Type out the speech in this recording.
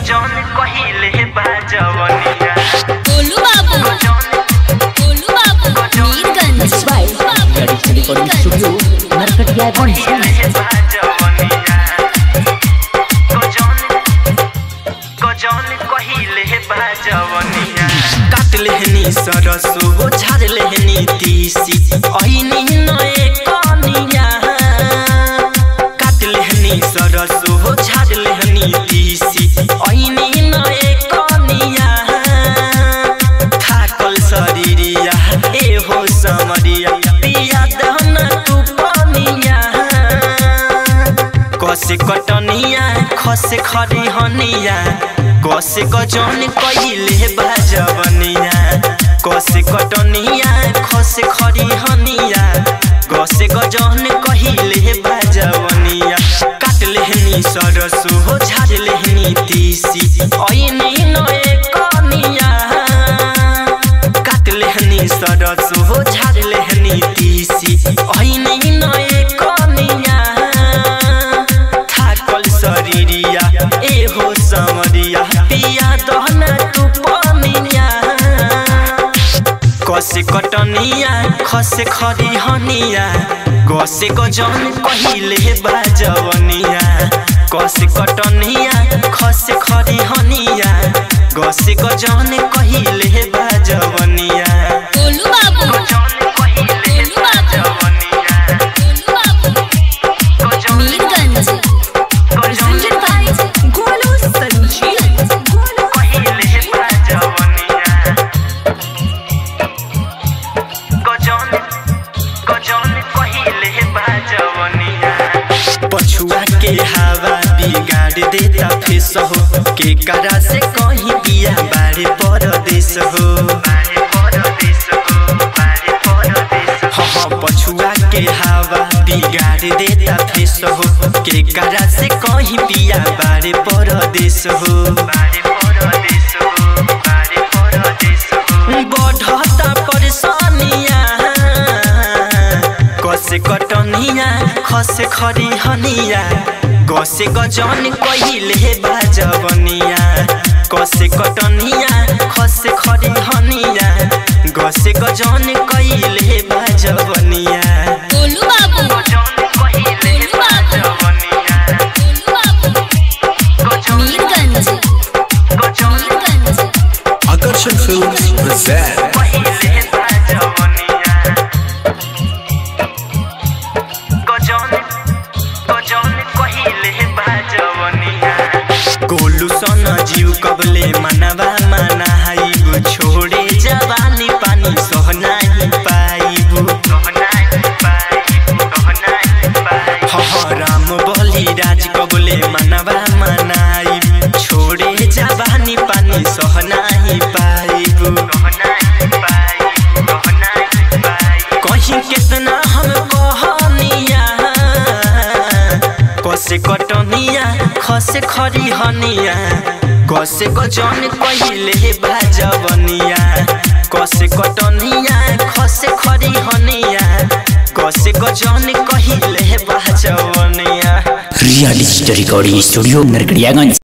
गजन कहिले बाजवनिया गोलू बाबू गोलू बाबू Mirganj by Tradition Recording Studio, Narkatiyaganj. कहिले बाजवनिया गजन गजन कहिले बाजवनिया काट लेहनी सरसो झाड़ लेहनी तीसी ऐनी नए कनिया काट लेहनी सरसो झाड़ लेहनी तीसी ऐनी नए कनिया थाकल शरीरिया ए हो समरिया पिया दहन तू पनिया कसे कटनिया खसे खरी हनिया कसे गजन कहिले बाजवनिया कसे कटनिया खसे खरी हनिया कसे गजन कहिले बाजवनिया काट लेहनी सरसो झाड़ लेहनी तीसी ऐनी नए कनिया काट लेहनी सरसो झाड़ लेहनी तीसी ऐनी नए कनिया थाकल शरीरिया ए हो समरिया पिया दहना तू पनिया कसे कटनिया खसे खरी हनिया गसे गजन कहिले बाजवनिया कसे कटनिया खसे खरी हनिया गसे गजन कहिले बाजवनिया गोलू बाबू गजन कहिले गोलू बाबू बाजवनिया गोलू बाबू गजन मीरगंज गजन गोलू संजीव गोलू कहिले बाजवनिया गजन गजन कहिले बाजवनिया पछुआ के हवा बिगाड़ देता फेस हो के करा से कहीं पिया बारे परदेश हो बारे परदेश हो बारे परदेश हो हाँ पछुआ के हवा बिगाड़ देता फेस हो के करा से कहीं पिया बारे परदेश हो बारे परदेश हो बारे परदेश हो बढ़ता परेशानिया कसे कटनिया खसे खरी हनिया गसे गजन कहिले बाजवनिया कसे कटनिया खसे खरी हनिया गसे गजन कहिले बाजवनिया गोलू बाबू गजन कहिले बाजवनिया गोलू बाबू गजन मीरगंज गजन मीरगंज Akarshan Films present कहिले बाजवनिया गजन गजन कहिले बाजवनिया गोलू सन जीव कबले मनवा मना हाइबु छोड़े जवानी पानी सहना ही पाइबु सहना ही पाइबु सहना ही पाइबु ह ह राम बलि राज कबले मनवा मनाई छोड़े जवानी पानी सहना ही पाइबु सहना ही पाइबु सहना ही पाइबु कहीं कितना हम कहनिया कसे कटनिया खसे खरी हनिया कसे गजन कहिले बाजवनिया कसे कटनिया खसे खरी हनिया कसे गजन कहिले बाजवनिया Reality Recording Studio, Narkatiyaganj.